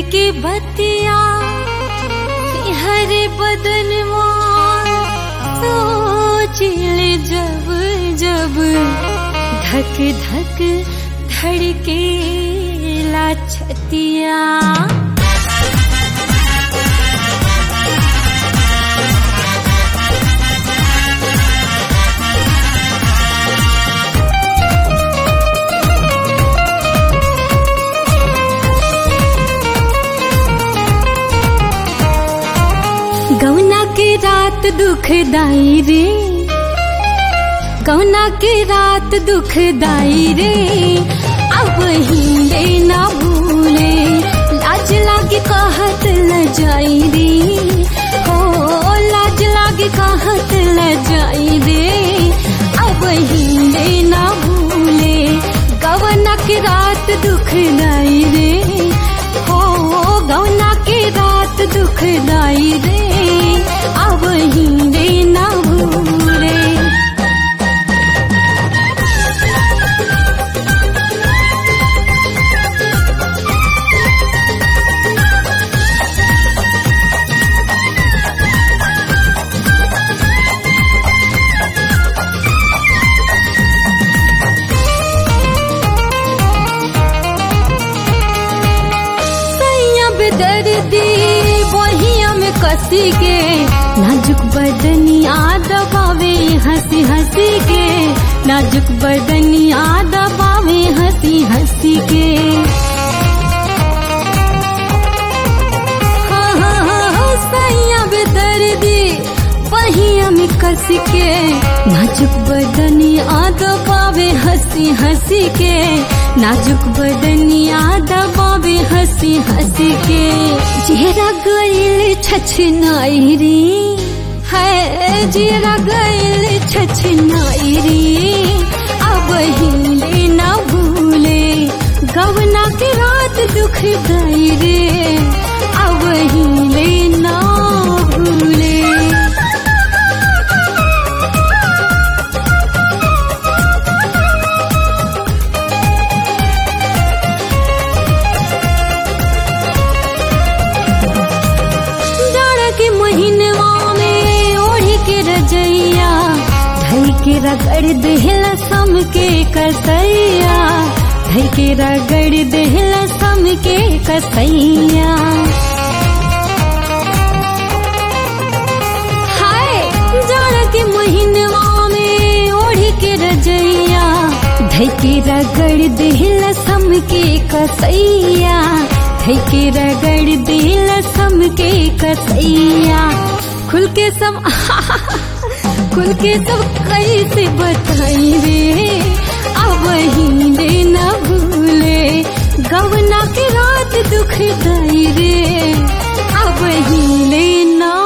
के बतिया हरे बदन सोचिल जब जब धक धक धड़के ला छतिया गौना के रात दुखदाई रे गौना के रात दुखदाई रे अब हिले ना भूले लाज लागे कहत ल जाई रे हो लाज लागे कहत ल जाई रे अब हिले ना भूले गौना के रात दुखदाई रे हो गौना के रात दुखदाई रे अब हिले ना भूले सैया बेदर्दी बहिया में कसी के नाजुक बदनिया दबावे हंसी हंसी के नाजुक बदनिया दबावे हंसी हंसी के हाँ हाँ हाँ हाँ, सैया बेदर्दी बहिया में कस के नाजुक बदनिया दबावे हंसी हंसी के नाजुक बदनिया दबावे हंसी हंसी के चेहरा गईल छछनाई रे है चेहरा गईल छछनाई रे अब हिले ना भूले गवना के रात दुख गई रे अब हिले ना भूले जाड़ा के महीनवा में ओढ़ी के रजैया धई के रगड़ देहला सम के कसैया धई के रगड़ देहला सम के कसैया हाय जाड़ा के महीनवा में ओढ़ी के रजैया धई के रगड़ देहला सम के कसैया धई के रगड़ देहला सम के कसैया खुल के सब खुल के सब कैसे बताई रे अब हिले न भूले गवना के रात दुख गई रे अब हिले ना